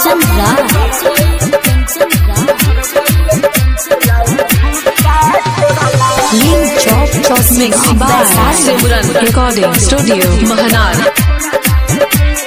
कंचन राज नीम चौक चौसी बाजार Simran recording studio Mahnar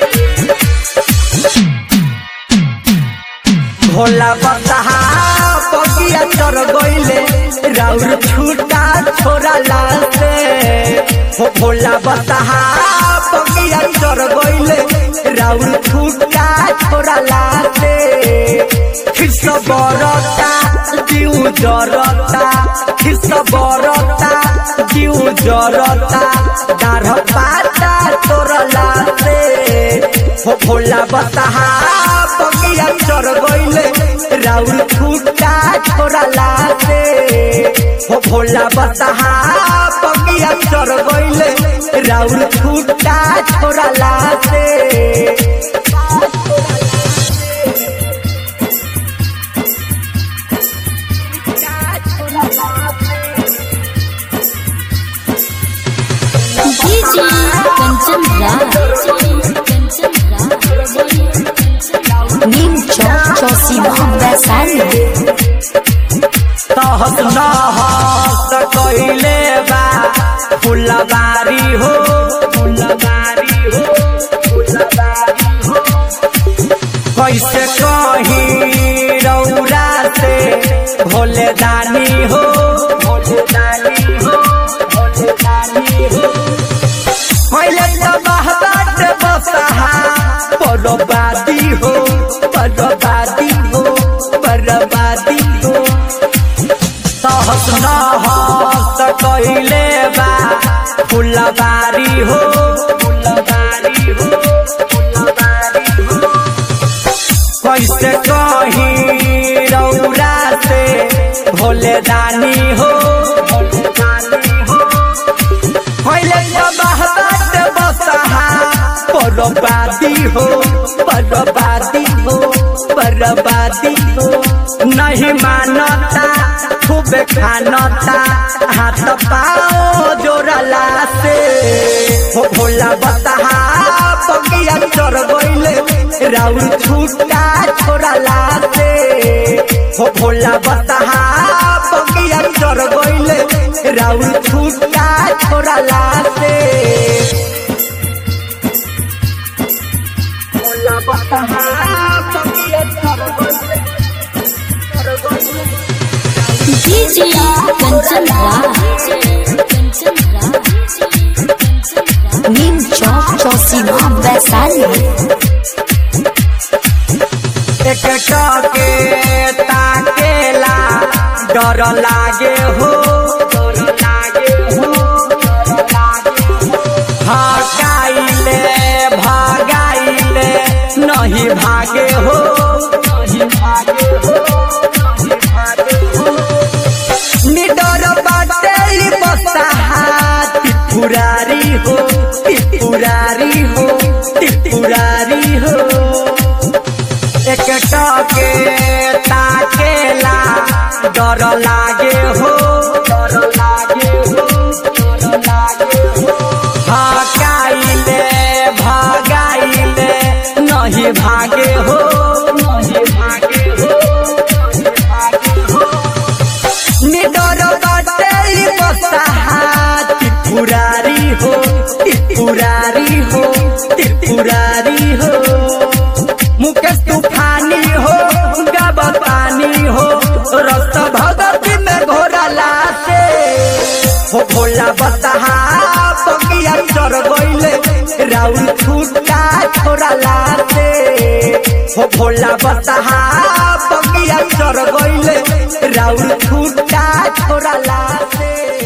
Bhola बसहा बगिया चढ़ गईले राउर छूटा छोरा लासे हो भोला बसहा बगिया चढ़ गईले राउर छूटा छोरा लासे खिस बरता जीव जरता खिस बरता जीव जरता डाढ़ पाता तोरा लासे हो भोला बसहा बगिया चढ़ गईले राउर छूटा छोरा लासे हो भोला बसहा बगिया चढ़ गईले राउर छूटा छोरा लासे डीजे कंचन राज नीम चौक चौसी वैशाली तहस नहस कइले बा फुलबारी हो फुलबारी हो फुलबारी हो कैसे कही रौरा से भोले दानी हो भोले दानी हो भोले दानी हो पहले तो बहबाट बसहा बर्बादी हो बर्बादी हो बर्बादी हो सहस नहस कइले बा फुलबारी हो फुलबारी हो फुलबारी हो कैसे कही रौरा से भोले दानी हो भोले दानी हो पहले तो बहबाट बसहा बर्बादी हो बर्बादी हो बर्बादी हो नहीं मानता खूब खानता हाथ पाओ जोड़ला से हो भोला बसहा बगिया चढ़ गईले राउर छूटा छोड़ला से हो भोला बसहा बगिया चढ़ गईले राउर छूटा छोड़ला से भोला बसहा बगिया चढ़ गईले चढ़ गईले डीजे कंचन राज नीम चौक चौसी वैशाली एक टके ताकेला डर लागे हो डर लागे हो डर लागे हो हकाइले भागाइले नहीं भागे हो नहीं भागे हो नहीं भागे हो निडर बाटे बसहा त्रिपुरारी हो त्रिपुरारी हो त्रिपुरारी हो एक टके ताकेला डर लागे हो डर लागे हो डर लागे हो हकाइले भागाइले नहीं भागे हो नहीं भागे हो नहीं भागे हो निडर बाटे बसहा त्रिपुरारी हो त्रिपुरारी हो त्रिपुरारी हो मुकेश तूफानी हो गबतानी हो रस भगती में घोरला से हो भोला बसहा बगिया चढ़ गईले राउर छूटा छोड़ला से हो भोला बसहा बगिया चढ़ गईले राउर छूटा छोड़ला से